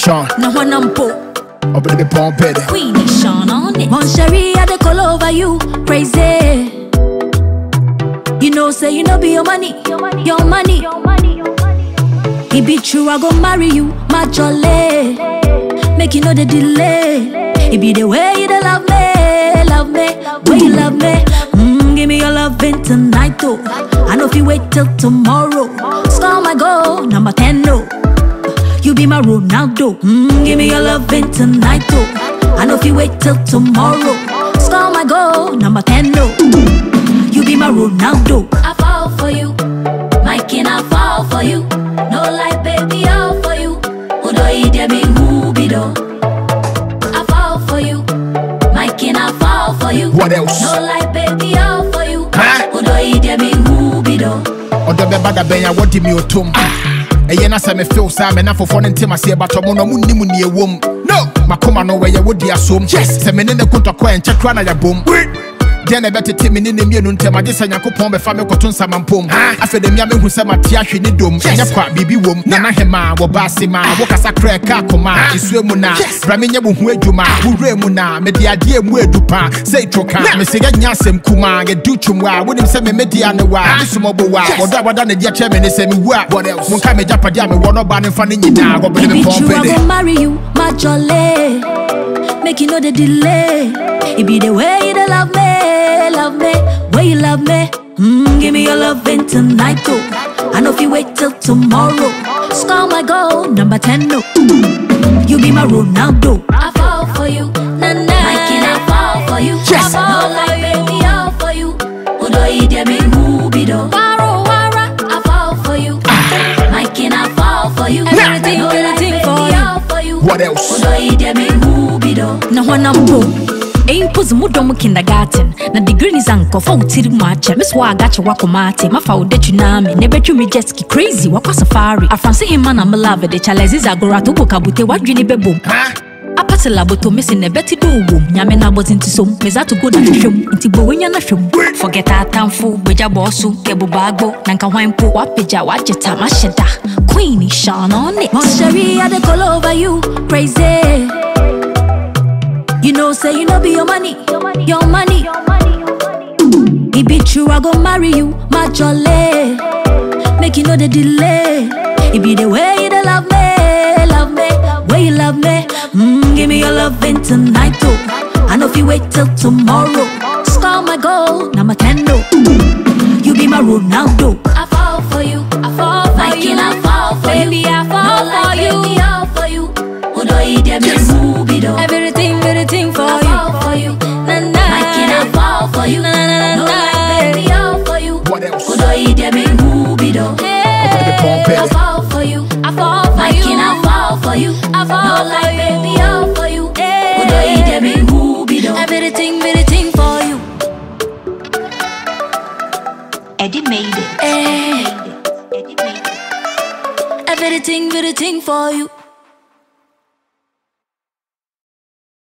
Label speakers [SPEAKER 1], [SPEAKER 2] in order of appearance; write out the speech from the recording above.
[SPEAKER 1] Sean,
[SPEAKER 2] Now when I'm po,
[SPEAKER 1] up in the pump petty.
[SPEAKER 2] Queenie Sean on it. Mon Cherie, I dey call over you, crazy. You know, say you know be your money, your money. It be true, I go marry you, my jolly. Make you know the delay. It be the way you dey love me, love me, way you love me. Mm, give me your loving tonight, though. I know if you wait till tomorrow, score my goal, number 10, no. You be my Ronaldo. Mm, give me your loving tonight, though. I know if you wait till tomorrow, score my goal, number 10, no. You be my Ronaldo. I fall for you, my king, I fall for you. No lie, baby, all for you. Udo ide me who be do. I fall for you, my king, I fall for you.
[SPEAKER 1] What else?
[SPEAKER 2] No lie, baby, all for you.
[SPEAKER 1] Huh?
[SPEAKER 2] Udo ide me who be do.
[SPEAKER 1] ɔdɔ bɛba da bɛn a wɔde mi otom ɛyɛ na sɛ mefew saa mɛ na fofoɔ no ntem aseɛ batɔ mo no ɔmo nnim ne ɛwom no makoma no wɔyɛ wodi asom yes sɛ mene ne kontɔkɔ ɛnkyɛ kora na yɛbom deɛ na ɛbɛtete me ne ne mmienu ntɛm agye sɛ nyankopɔn bɛfa me kɔto nsamampom afei da mia mehu sɛ mate ahwe ne dom ɛnyɛ kwa biribi wom nana hema wɔba ase ma wokasa korɛ ɛka akoma ɛsue mu na bra menyɛ wo ho adwuma worɛ mu na mede adeɛ mu adu paa sɛ ɛtwo ka mese yɛnya asɛm kuma yɛdu twom a wonim sɛ memɛdia ne wa mesomɔbo wa wɔdɔ a wɔda ne deɛ kyerɛ me ne sɛ mewu a monka megyapadeɛ a mewɔ no ɔba ne mfa no nyinaa wɔbene
[SPEAKER 2] It
[SPEAKER 1] me
[SPEAKER 2] be true, I
[SPEAKER 1] pɔmpɛde
[SPEAKER 2] go marry you, my jolly. Make you know the delay. It be the way you dey love me, love me, way you love me. Mm, give me your loving tonight, though. I know if you wait till tomorrow, score my goal, number 10, no. You be my Ronaldo. I fall for you, na na. My king, I fall for you.
[SPEAKER 1] Yes.
[SPEAKER 2] I fall like baby, all for you. Udo ide me who be do. Waro, wara. I fall for you. My king, I fall for you. Everything, everything for you. For you.
[SPEAKER 1] What else?
[SPEAKER 2] Udo ide me who be do. Na wana mpo. Impose mu dɔm kindergarten na degree ni zankɔfa wo tiri mu akyɛ me so wɔ agakye wakɔma ate mafa wo datwi naa me na ɛbɛtwi me jet ski crazy wakɔ safari afranse hema na melave de charles zagora to bokabute wadwene bɛbom apate laboto mesi na ɛbɛte dɛ owom nyame no abɔdze nti som meza to go da hwehwɛm nti bɔwenya no hwɛm forget atamfo bagya bɔɔ so kɛbobaagbo na nka hwan mpo wapagya wagye tam ahyɛ da queen Sean on it Moncherie, I dey call over you crazy You know say you know be your money your money It be true I go marry you my jolly Make you know the delay It be the way you dey love me love me way you love me mm, Give me your loving tonight too I know if you wait till tomorrow Score my goal number 10 no You be my Ronaldo I fall for you I fall for my you king, I fall for baby, you I fall no, for like you baby, all for you Udo ide me movie do Everything, everything for I you I fall for you na, na. My king, I fall for you na, na, na, no, like baby, all for you
[SPEAKER 1] What else?
[SPEAKER 2] Udo ide me movie do
[SPEAKER 1] the pump
[SPEAKER 2] I
[SPEAKER 1] it.
[SPEAKER 2] fall for you I fall for my you king, I fall for you I fall no, like baby, all for you Udo ide me movie do Everything, everything for you
[SPEAKER 3] Eddie made it.
[SPEAKER 2] Eh,
[SPEAKER 3] Eddie made it.
[SPEAKER 2] Everything, everything for you